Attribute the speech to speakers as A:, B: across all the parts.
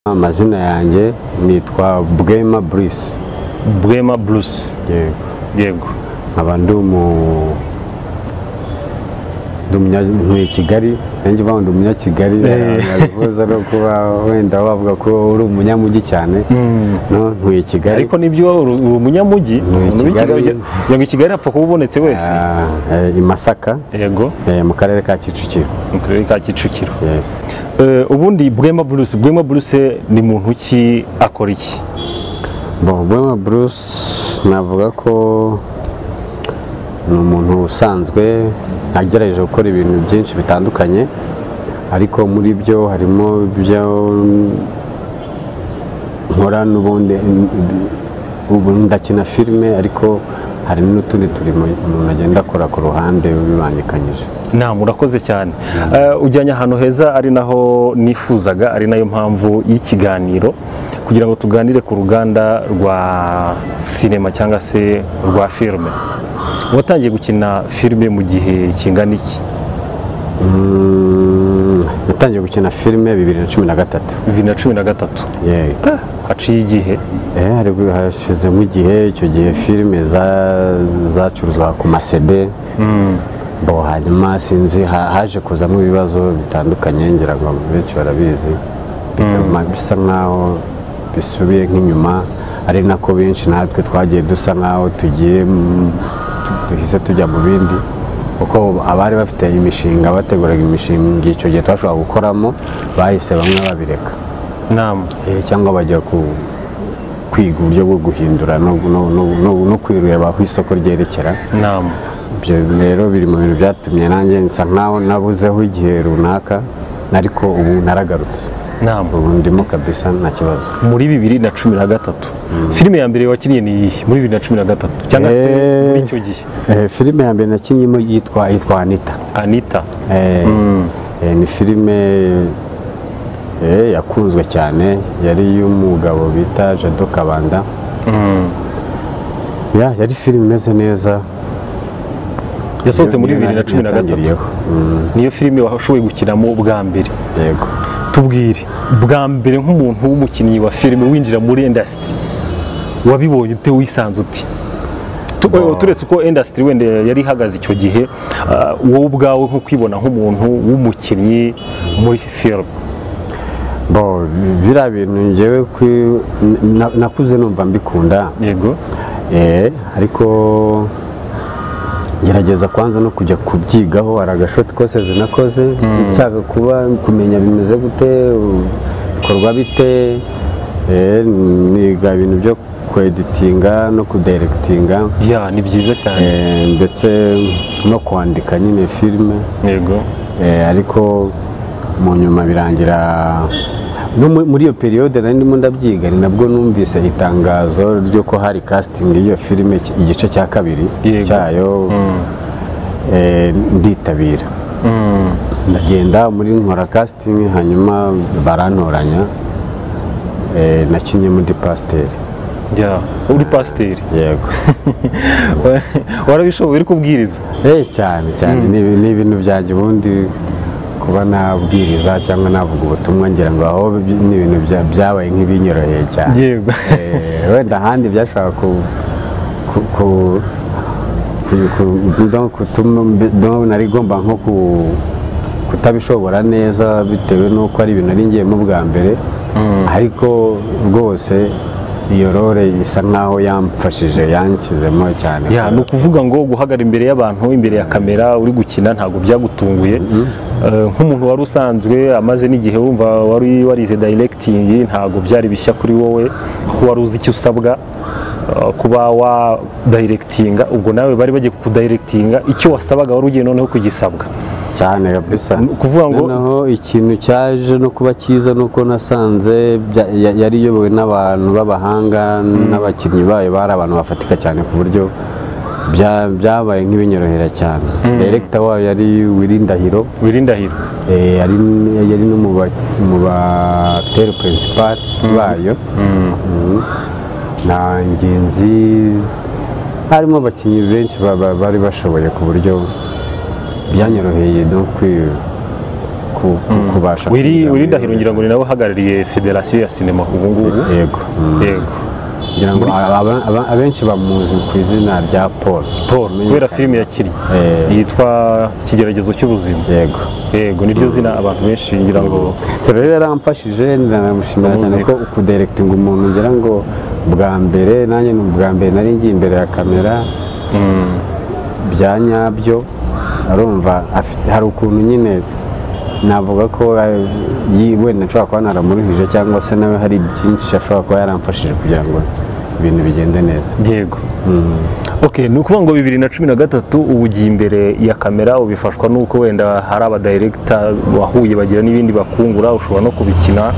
A: amazina yanjye nitwa bwema burisi
B: bwema buruse
A: yego
B: yego
A: nkaba ndi umu ndi umunyakigali nanjye uba ndi umunyakigali
B: Eh.
A: bivuze no kuba wenda wavuga ko uri umunyamujyi cyane no ntuye kigali
B: ariko nibyo uri uri umunyamujyi
A: Ni
B: umuntu w'i
A: Kigali.
B: Kigali ujya- kugira ngo i kigali apfa kuba ubonetse wese
A: Ah, eh, i masaka
B: yego
A: eh, mu karere ka kicukiro
B: mu karere ka kicukiro
A: yes
B: Eh, ubundi bwema buruse bwema buruse ni muntu ki akora iki
A: Bon, Bwema Bruce navuga ko ni umuntu usanzwe agerageje gukora ibintu byinshi bitandukanye ariko muri byo harimo ibyo nkora n'ubundi ubu ndakina filime ariko hari n'utundi turimo umuntu agenda akora ku ruhande bibangikanyije
B: nta murakoze cyane Eh, ujyanye ahantu heza ari naho nifuzaga ari nayo mpamvu y'ikiganiro kugira ngo tuganire ku ruganda rwa sinema cyangwa se rwa filime watangiye gukina filime mu gihe kingana iki
A: Mm, natangiye gukina filime bibiri na cumi na gatatu
B: bibiri na cumi na gatatu
A: Yego.
B: Ah, haciye igihe
A: Eh, hari hashizemo igihe icyo gihe filime za- zacuruzwaga ku masede bo hanyuma sinzi ha- haje kuzamo ibibazo bitandukanye ngira ngo benshi barabizi bituma bisa nkaho bisubiye nk'inyuma ari nako benshi natwe twagiye dusa nkaho tugiye mu- tu- duhise tujya mu bindi kuko abari bafite imishinga bateguraga imishinga icyo gihe twashobora gukoramo bahise bamwe babireka
B: nama
A: Eh, cyangwa bajya ku- kwiga uburyo bwo guhindura no, no, no, no, no kwireba aho isoko ryerekera
B: nama
A: ibyo rero biri mu bintu byatumye nanjye nsa nkaho nabuzeho igihe runaka ariko ubu naragarutse
B: nama
A: ubu ndimo kabisa nta kibazo
B: muri bibiri na cumi na gatatu filime ya mbere wakiniye ni iyihe muri bibiri na cumi na gatatu cyangwa se
A: Eh.
B: muri icyo gihe
A: eh, filime ya mbere nakinyemo yitwa yitwa anita
B: anita
A: Eh, eh, ni filime eh, yakunzwe cyane yari iy'umugabo bita jado kabanda Ya, yari filime imeze neza
B: yasohotse muri
A: Niyo
B: bibiri na cumi na gatatu
A: natangiriyeho. Mm,
B: niyo filime washoboye gukinamo bwa mbere
A: yego
B: tubwire bwa mbere nk'umuntu w'umukinnyi wa filime winjira muri indasitiri wabibonye ute wisanze uti Tu-
A: Wow.
B: turetse uko indasitiri wenda yari ihagaze icyo gihe ah, wowe ubwawe nko kwibona nk'umuntu w'umukinnyi muri filime
A: bo biriya bintu ngewe kwi- na- nakuze numva mbikunda
B: yego
A: eh, ariko gerageza kwanza no kujya kubyigaho hari agashoti kose nakoze nshaka kuba kumenya bimeze gute u- bikorwa bite eh, niga ibintu byo kweditinga no kuderegitinga
B: ya ni byiza cyane
A: eh, ndetse no kwandika nyine filime
B: yego
A: Eh, ariko mu nyuma birangira no mu- muri iyo periyode nari ndimo ndabyiga ni nabwo numvise itangazo ry'uko hari casting y'iyo filime iki- igice cya kabiri
B: Yego.
A: cyayo eh, nditabira
B: Mm.
A: ndagenda muri nkora casting hanyuma barantoranya eh, nakinnye muri pasiteri
B: ya uri pasiteri
A: yego
B: warabishoboye uri kubwiriza
A: Eh, cyane cyane ni ibi- ni ibintu byanjye ubundi kuba nabwiriza cyangwa navuga ubutumwa ngira ngo aho bi- ni ibintu bya- byabaye nk'ibinyoroheye cyane
B: yego
A: Eh, wenda ahandi byashobora ku ku- ku- ku- ku- donc gutuma mbi- donc nari igomba nko ku- kutabishobora neza bitewe n'uko ari ibintu nari ngiyemo bwa mbere ariko rwose iyo rore isa nkaho yamfashije yanshizemo cyane
B: ya ni ukuvuga ngo guhagarara imbere y'abantu imbere ya kamera uri gukina ntabwo byagutunguye Eh, nk'umuntu wari usanzwe amaze n'igihe wumva wari warize dayirekitingi ntabwo byari bishya kuri wowe kuko wari uzi icyo usabwa eh, kuba wa dayirekitinga ubwo nawe bari bagiye kukudayirekitinga icyo wasabaga wari ugiye noneho kugisabwa
A: cyane kabisa
B: Ni ukuvuga ngo-
A: noneho ikintu cyaje no kuba cyiza ni uko nasanze bya- ya- yari iyobowe n'abantu b'abahanga n'abakinnyi bayo bari abantu bafatika cyane ku buryo bya- byabaye nk'ibinyorohera cyane direkita wayo yari Willy Ndahiro
B: wirindahiro
A: eh, yari yari no mu ba- mu bateri peresipari bayo Mm. na ngenzi harimo abakinnyi benshi ba- ba- bari bashoboye ku buryo byanyoroheye no kwi- ku- ku- kubasha
B: wiri
A: kwinjira muri
B: wiri
A: ibi
B: ndahiro ngira ngo ni nawe uhagarariye federasiyo ya sinema ubu ngubu
A: bintu. yego mm.
B: yego
A: ngira ngo aba- aba- abenshi bamuzi ku izina rya paul
B: paul kubera filime yakinnye
A: Eh.
B: yitwa ikigeragezo cy'ubuzima
A: yego
B: yego niryo zina abantu benshi ngira ngo
A: so rero yaramfashije ndanamushimira cyane
B: Muzika.
A: ko ukuderekitinga umuntu ngira ngo bwa mbere nanjye ni ubwa mbere nari ngiye imbere ya kamera bya nyabyo arumva afite hari ukuntu nyine navuga ko eh, yi- wenda nshobora kuba naramuruhije cyangwa se nawe hari byinshi ashobora kuba yaramfashije kugira ngo ibintu bigende neza
B: yego ok ni ukuvuga ngo bibiri na cumi na gatatu ubu ugiye imbere ya kamera ubifashwa n'uko wenda hari abadiregita wahuye bagira n'ibindi bakungura ushobora no kubikina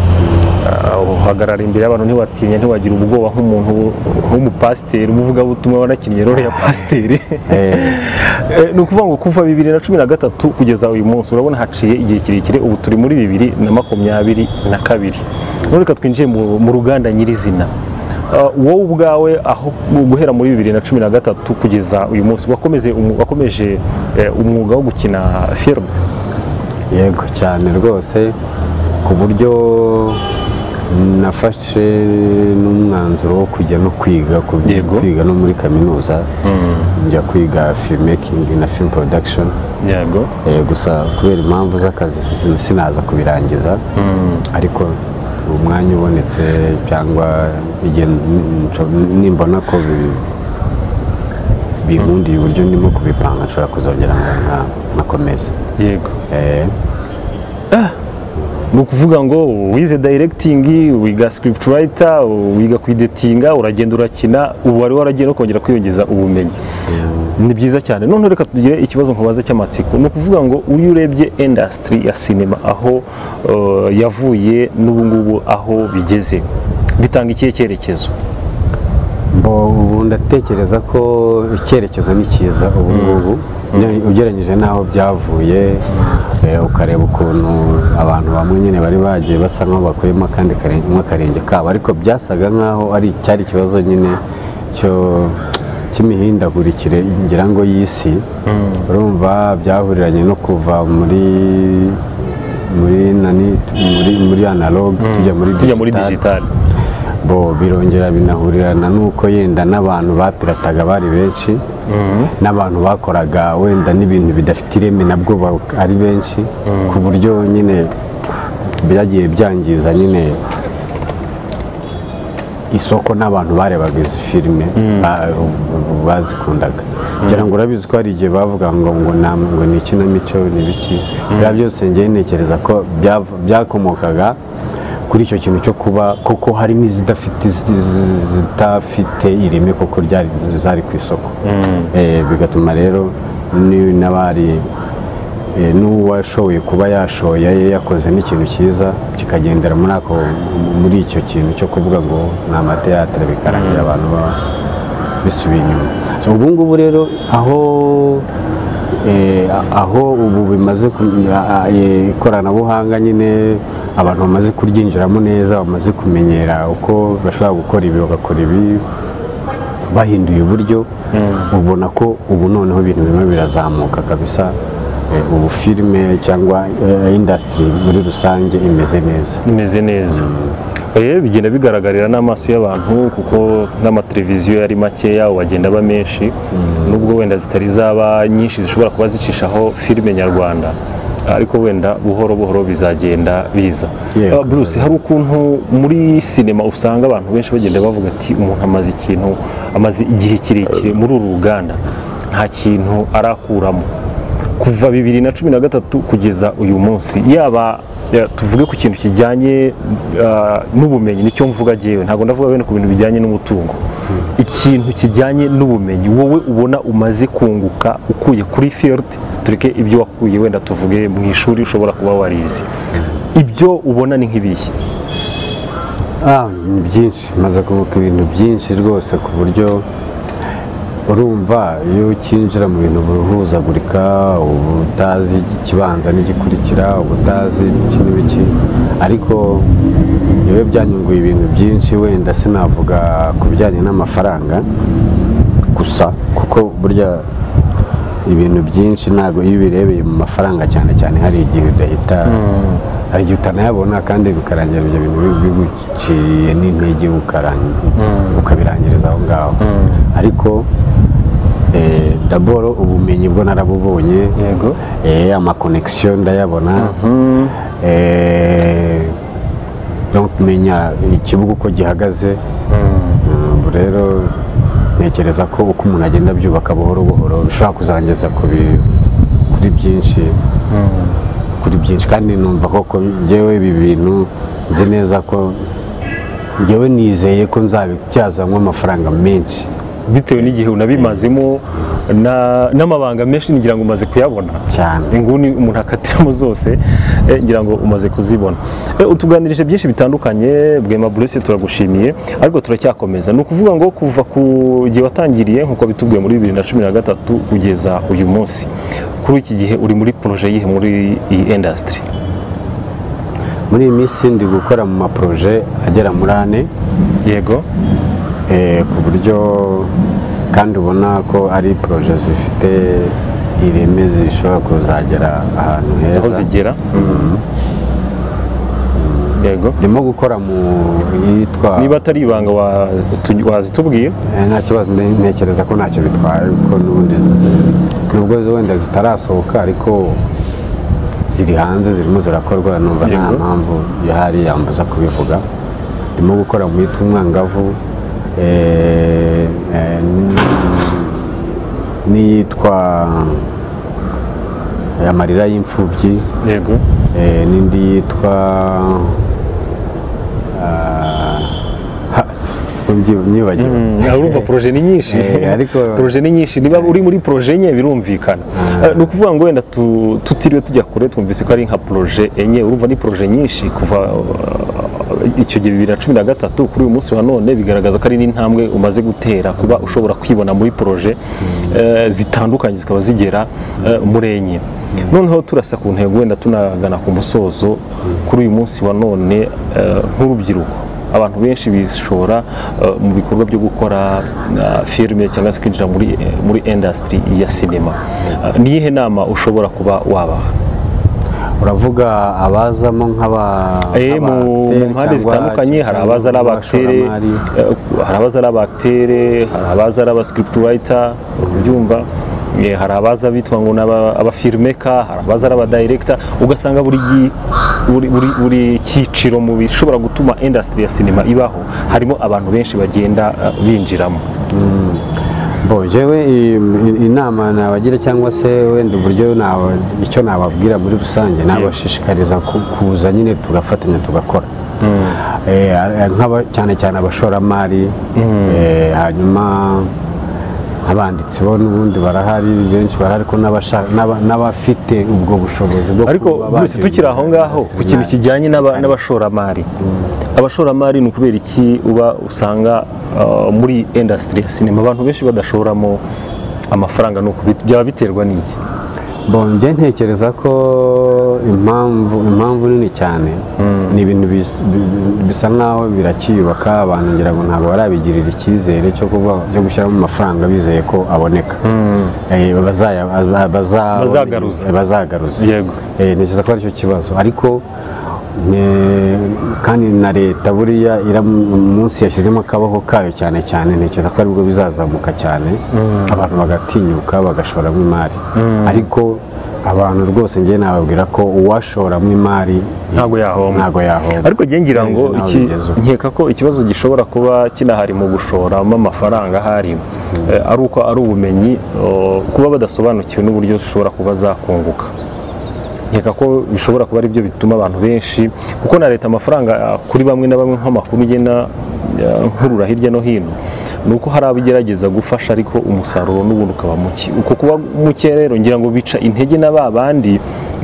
B: Ah, uhagarara imbere y'abantu ntiwatinya ntiwagira ubwoba nk'umuntu nk'umupasiteri umuvugabutumwa wanakinnye role ya pasiteri
A: Eh,
B: Eh, ni ukuvuga ngo kuva bibiri na cumi na gatatu kugeza uyu munsi urabona haciye igihe kirekire ubu turi muri bibiri na makumyabiri na kabiri none reka twinjiye mu mu ruganda nyirizina Ah, wowe ubwawe aho guhera muri bibiri na cumi na gatatu kugeza uyu munsi wakomeze umu- wakomeje eh, umwuga wo gukina filime
A: yego cyane rwose ku buryo nafashe n'umwanzuro wo kujya no kwiga ku
B: Yego.
A: kwiga no muri kaminuza njya kwiga filmmaking na film production
B: yego
A: Eh, gusa kubera impamvu z'akazi sin- sinaza kubirangiza ariko umwanya ubonetse cyangwa igihe n- nco- nimbona ko bi- binkundiye uburyo ndimo kubipanga nshobora kuzongera nka- nka- nkakomeza
B: yego
A: Eh,
B: ni ukuvuga ngo wize dayiregitingi wiga script writer wiga kwidetinga uragenda urakina ubu wari waragiye no kongera kwiyongeza ubumenyi ni byiza cyane none reka tugire ikibazo nkubaza cy'amatsiko ni ukuvuga ngo uyu urebye indasitiri ya sinema aho eh, yavuye n'ubu ngubu aho bigeze bitanga ikihe cyerekezo
A: Bo ubu ndatekereza ko icyerekezo ni cyiza ubu ngubu Uge- ugereranyije n'aho byavuye eh, ukareba ukuntu abantu bamwe nyine bari bagiye basa nk'aho bakuyemo akandi kare- nk'akarenge kabo ariko byasaga nk'aho ari cyari ikibazo nyine cyo- cy'imihindagurikire ngira ngo y'isi urumva byahuriranye no kuva muri muri nani muri muri analog tujya muri
B: tujya muri
A: digital.
B: digitali
A: bo birongera binahurirana n'uko yenda n'abantu bapirataga bari benshi n'abantu bakoraga wenda n'ibintu bidafite ireme nabwo ba- ari benshi ku buryo nyine byagiye byangiza nyine isoko n'abantu barebaga izi filime ba- bazikundaga ngira ngo urabizi ko hari igihe bavuga ngo ngo nta- ngo ni ikinamico ni biki biba byose ngewe ntekereza ko byav- byakomokaga kuri icyo kintu cyo kuba koko hari n'izidafite zi- zi- zidafite ireme koko ryari zari ku isoko Eh, bigatuma rero ni- n'abari Eh, n'uwashoboye kuba yashoye yakoze n'ikintu cyiza kikagendera muri ako muri icyo kintu cyo kuvuga ngo ni amateatire bikarangira abantu baba bisubiye inyuma So, ubu ngubu rero aho eh, aho ubu bimaze ku- a- a- eh, ikoranabuhanga nyine abantu bamaze kuryinjiramo neza bamaze kumenyera uko bashobora gukora ibi bagakora ibi bahinduye uburyo ubona ko ubu noneho ibintu bimwe birazamuka kabisa Eh, ubu filime cyangwa eh, industry muri rusange imeze neza
B: imeze neza Eh, bigenda bigaragarira n'amaso y'abantu kuko n'amateleviziyo yari makeya ubu bagenda aba menshi nubwo wenda zitari zaba nyinshi zishobora kuba zicishaho filime nyarwanda ariko wenda buhoro buhoro bizagenda biza
A: Yego,
B: Ah, Bruce hari ukuntu muri sinema usanga abantu benshi bagenda bavuga ati umuntu amaze ikintu amaze igihe kirekire muri uru ruganda nta kintu arakuramo kuva bibiri na cumi na gatatu kugeza uyu munsi yaba ya, tuvuge ku kintu kijyanye ah, n'ubumenyi nicyo mvuga jyewe ntabwo ndavuga wenda ku bintu bijyanye n'umutungo ikintu kijyanye n'ubumenyi wowe ubona umaze kunguka ukuye kuri field tureke ibyo wakuye wenda tuvuge mu ishuri ushobora kuba warize ibyo ubona ni nk'ibihe
A: Ah, ni byinshi maze kunguka ibintu byinshi rwose ku buryo urumva iyo ukinjira mu bintu biruhuzagurika uba utazi ikibanza n'igikurikira uba utazi iki n'ibiki ariko yewe byanyunguye ibintu byinshi wenda sinavuga ku bijyanye n'amafaranga gusa kuko burya ibintu byinshi ntabwo iyo ubirebeye mu mafaranga cyane cyane hari igihe udahita hari igihe utanayabona kandi bikarangira ibyo bintu biguciye n'intege ukarangi- ukabirangiriza aho ngaho ariko eh, daboro ubumenyi bwo narabubonye
B: yego
A: eh, amakonegisiyo ndayabona
B: Mhm.
A: Eh, no kumenya ikibuga uko gihagaze Mm, ubu rero ntekereza ko uko umuntu agenda abyubaka buhoro buhoro bishobora kuzangeza ku bi- kuri byinshi kuri byinshi kandi numva koko njyewe ibi bintu nzi neza ko njyewe nizeye ko nzabibyazamo amafaranga menshi
B: bitewe n'igihe unabimazemo na- n'amabanga menshi ngira ngo umaze kuyabona
A: cyane
B: inguni umuntu akatiramo zose eh, ngira ngo umaze kuzibona Eh, utuganirije byinshi bitandukanye bwema burese turagushimiye ariko turacyakomeza ni ukuvuga ngo kuva ku gihe watangiriye nk'uko bitubwiye muri bibiri na cumi na gatatu kugeza uyu munsi kuri iki gihe uri muri poroje yihe muri iyi indasitiri
A: muri iyi minsi ndi gukora mu maporoje agera muri ane
B: yego
A: Eh, ku buryo kandi ubona ko ari poroje zifite ireme zishobora kuzagera ahantu
B: aho
A: heza
B: zigera yego
A: ndimo gukora mu yitwa
B: niba atari ibanga wa- tu- wazitubwiye
A: Eh, nta kibazo nde- ntekereza ko ntacyo bitwaye kuko n'ubundi zi- nubwo zo wenda zitarasohoka ariko ziri hanze zirimo zirakorwa numva nta
B: Yego.
A: mpamvu ihari yambuza kubivuga ndimo gukora mu yitwa umwangavu eh, eh, n- n'iyitwa amarira y'imfubyi
B: yego
A: eh, n'indi yitwa ah, ha, simbyi- myibagiwe
B: Mm, aha urumva poroje ni nyinshi
A: Eh, ariko-
B: poroje ni nyinshi niba uri muri poroje enye birumvikana Eh, ni ukuvuga ngo wenda tu- tutiriwe tujya kure twumvise ko ari nka poroje enye urumva ni poroje nyinshi kuva uh, icyo gihe bibiri na cumi na gatatu kuri uyu munsi wa none bigaragaza ko ari n'intambwe umaze gutera kuba ushobora kwibona muri poroje eh, zitandukanye zikaba zigera eh, muri enye noneho turasa ku ntego wenda tunagana ku musozo kuri uyu munsi wa none eh, nk'urubyiruko abantu benshi bishora eh, mu bikorwa byo gukora eh, filime cyangwa se kwinjira muri muri indasitiri ya sinema Eh, ni iyihe nama ushobora kuba wabaha
A: uravuga abazamo nk'aba
B: Eh, mu mu
A: nk'abateri
B: mpande
A: cyangwa-
B: zitandukanye hari
A: cyangwa
B: abaza ari abakitere
A: abashoramari.
B: eh, hari abaza ari abakitere hari abaza ari abascriptwrite ubyumva eh, hari abaza bitwa ngo ni aba- abafilmeka hari abaza ari abadirekita ugasanga buri gi- buri- buri- buri cyiciro mu bishobora gutuma indasitiri ya sinema ibaho harimo abantu benshi bagenda eh, binjiramo
A: Bo, jewe i- i- inama nabagira cyangwa se wenda uburyo naba- icyo nababwira muri rusange nabashishikariza ku- kuza nyine tugafatanya tugakora Eh, a- nk'aba- cyane cyane abashoramari eh, hanyuma abanditsi bo n'ubundi barahari benshi barahari ko n'abasha- n'aba- n'abafite ubwo bushobozi bwo
B: ariko
A: kuba
B: Bruce
A: babyinjira
B: tukiri aho
A: muri
B: ngaho
A: industry.
B: ku kintu
A: Na-
B: kijyanye n'aba- n'abashoramari abashoramari ni ukubera iki uba usanga uh, muri indasitiri ya sinema abantu benshi badashoramo amafaranga ni ukubi- byaba biterwa n'iki
A: bonjye ntekereza ko impamvu impamvu nini cyane ni ibintu bis- bi- bi- bisa nkaho birakiyubaka abantu ngira ngo ntabwo barabigirira icyizere cyo kuba cyo gushyiramo amafaranga bizeye ko aboneka Eh, bazaya- baza- baza-
B: Bazagaruza.
A: eh, bazagaruza
B: yego
A: Eh, ntekereza ko aricyo kibazo ariko ne- kandi na leta buriya ira- umunsi yashyizemo akaboko kayo cyane cyane ntekereza ko aribwo bizazamuka cyane abantu bagatinyuka bagashoramo imari ariko abantu rwose ngiye nababwira ko uwashoramo imari
B: ntabwo yahomba
A: ntago yahomba
B: ariko njye ngira ngo
A: Nawe
B: iki-
A: bigezeho.
B: nkeka ko ikibazo gishobora kuba kinahari mu gushoramo amafaranga ahari eh, ari uko ari ubumenyi oh, kuba badasobanukiwe n'uburyo ushobora kuba zakunguka nkeka ko bishobora kuba aribyo bituma abantu benshi kuko na leta amafaranga ah, kuri bamwe na bamwe nk'amakuru igenda ah, nkurura hirya no hino ni uko hari abo igerageza gufasha ariko umusaruro n'ubundi ukaba muke uko kuba muke rero ngira ngo bica intege na ba bandi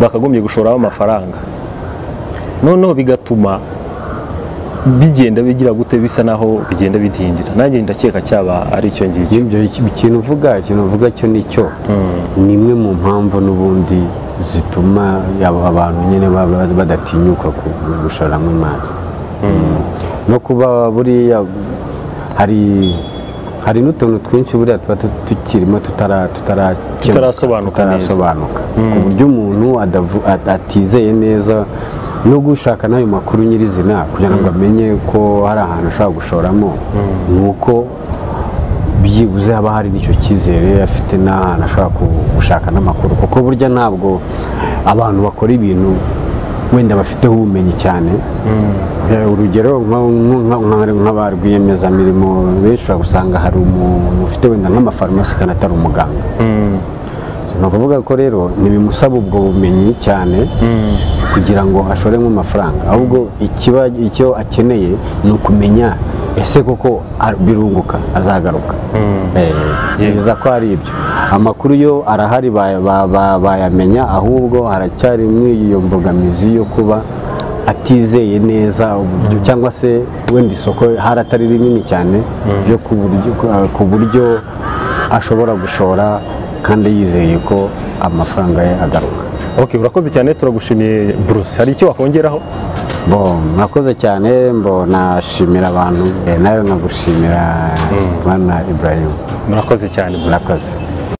B: bakagombye gushoramo amafaranga noneho bigatuma bigenda bigira gute bisa naho bigenda bidindira nanjye ndakeka cyaba ari icyo ngicyo
A: ibyo ikintu uvuga ikintu uvuga cyo nicyo ni imwe mu mpamvu n'ubundi zituma aba abantu nyine baba- badatinyuka ku- gushoramo imari no kuba buriya hari hari n'utuntu twinshi buriya tuba tu- tukirimo tutara- tutarakemuka,
B: Tutarasobanuka neza.
A: tutarasobanuka ku buryo umuntu adavu- at- atizeye neza no gushaka n'ayo makuru nyirizina kugira ngo amenye ko hari ahantu ashobora gushoramo ni uko byibuze haba hari n'icyo cyizere afite n'ahantu ashobora ku- gushaka n'amakuru kuko burya ntabwo abantu bakora ibintu wenda bafiteho ubumenyi cyane Eh, urugero nka- nka- nka- nk'aba rwiyemezamirimo benshi ushobora gusanga hari umuntu ufite wenda nk'amafarumasi kandi atari umuganga ni ukuvuga ko rero ntibimusaba ubwo bumenyi cyane kugira ngo ashoremo amafaranga ahubwo ikiba icyo akeneye ni ukumenya ese koko ar- birunguka azagaruka Eh, ntekereza ko ari ibyo amakuru yo arahari ba- ba- ba- bayamenya ahubwo haracyari iyo mbogamizi yo kuba atizeye neza uburyo cyangwa se wenda isoko hari atari rinini cyane ryo ku buryo- ku buryo ashobora gushora kandi yizeye ko amafaranga ye agaruka
B: ok urakoze cyane turagushimiye bruce hari icyo wakongeraho
A: Bo, murakoze cyane mbo nashimira abantu eh, nawe nkagushimira bana Ibrahim
B: murakoze cyane bruce
A: murakoze